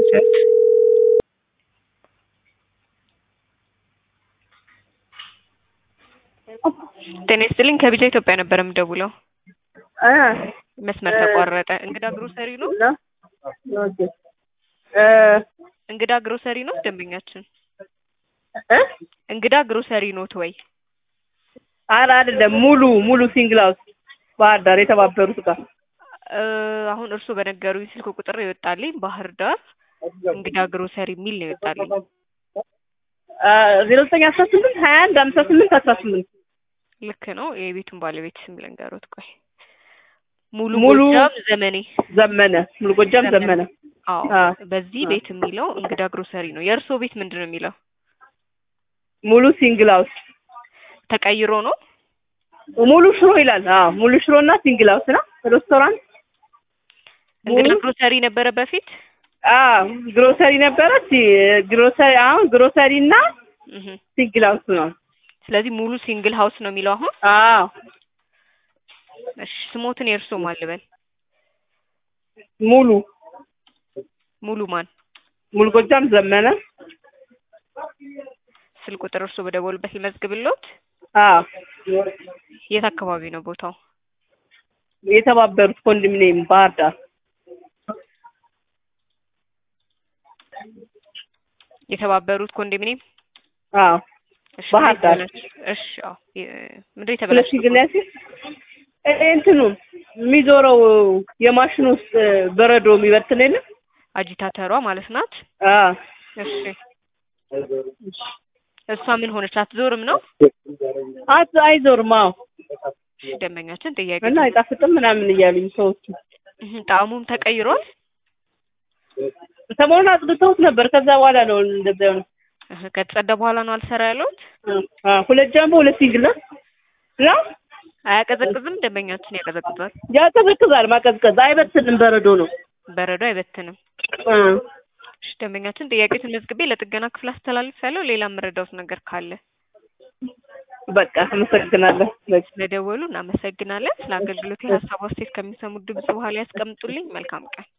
ስንት ጤና ይስጥልኝ ከቢጃ ኢትዮጵያ ነበር የምደውለው እ መስመር ተቋረጠ እንግዳ ግሮሰሪ ነው እና ኦኬ እ እንግዳ ግሮሰሪ ነው ደንበኛችን እ እንግዳ ግሮሰሪ ኖት ወይ ኧረ አይደለም ሙሉ ሙሉ ሲንግል ሃውስ ባህር ዳር የተባበሩት ጋር እ አሁን እርስዎ በነገሩኝ ስልክ ቁጥር ይወጣልኝ ባህር ዳር እንግዳ ግሮሰሪ የሚል ነው ይወጣልኝ ዜሮ ዘጠኝ አስራ ስምንት ሀያ አንድ ሀምሳ ስምንት አስራ ስምንት ልክ ነው የቤቱን ባለቤት ስም ልንገሮት ቆይ ሙሉ ሙሉ ጎጃም ዘመኔ ዘመነ ሙሉ ጎጃም ዘመነ አዎ አ በዚህ ቤት የሚለው እንግዳ ግሮሰሪ ነው የእርስዎ ቤት ምንድን ነው የሚለው ሙሉ ሲንግል ሃውስ ተቀይሮ ነው ሙሉ ሽሮ ይላል። አዎ ሙሉ ሽሮ እና ሲንግል ሃውስ ነው ሬስቶራንት። እንግዳ ሙሉ ግሮሰሪ ነበረ በፊት አዎ ግሮሰሪ ነበረ። ሲ- ግሮሰሪ አሁን ግሮሰሪ እና እህ ሲንግል ሃውስ ነው። ስለዚህ ሙሉ ሲንግል ሃውስ ነው የሚለው አሁን አዎ እሺ ስሞትን የእርስዎ ማን ልበል ሙሉ ሙሉ ማን ሙሉ ጎጃም ዘመነ። ስልክ ቁጥር እርስዎ በደወሉበት ይመዝግብልዎት አዎ የት አካባቢ ነው ቦታው የተባበሩት ኮንዶሚኒየም ባህር ዳር። የተባበሩት ኮንዶሚኒየም አዎ እሺ ባህር ምንድን ዳር። የተበላሸ- እሺ አዎ የ- ምንድን ሁለት የተበላሸ ሲንግል ያሲ እንትኑ የሚዞረው የማሽን ውስጥ በረዶ የሚበትን የለም። አጂታተሯ ማለት ናት አዎ እሺ እሷ ምን ሆነች አትዞርም ነው አት አይዞርም። አዎ እሺ ደንበኛችን ጥያቄ እና አይጣፍጥም ምናምን እያሉኝ ሰዎቹ እህ ጣዕሙም ተቀይሯል ሰሞኑን አጽድተውት ነበር። ከዛ በኋላ ነው እንደዛ የሆነው። እህ ከተጸዳ በኋላ ነው አልሰራ ያለሁት አ ሁለት ጃምቦ ሁለት ሲንግል ነው ነው አያቀዘቅዝም ደንበኛችን ያቀዘቅዛል ያቀዘቅዛል። ማቀዝቀዝ አይበትንም፣ በረዶ ነው። በረዶ አይበትንም አ እሺ ደንበኛችን ጥያቄዎትን መዝግቤ ለጥገና ክፍል አስተላልፍ ያለው ሌላ የምረዳውት ነገር ካለ በቃ አመሰግናለሁ። ስለደወሉ እናመሰግናለን ስለ አገልግሎት የሀሳብ አስተያየት ከሚሰሙት ድምጽ በኋላ ያስቀምጡልኝ መልካም ቀን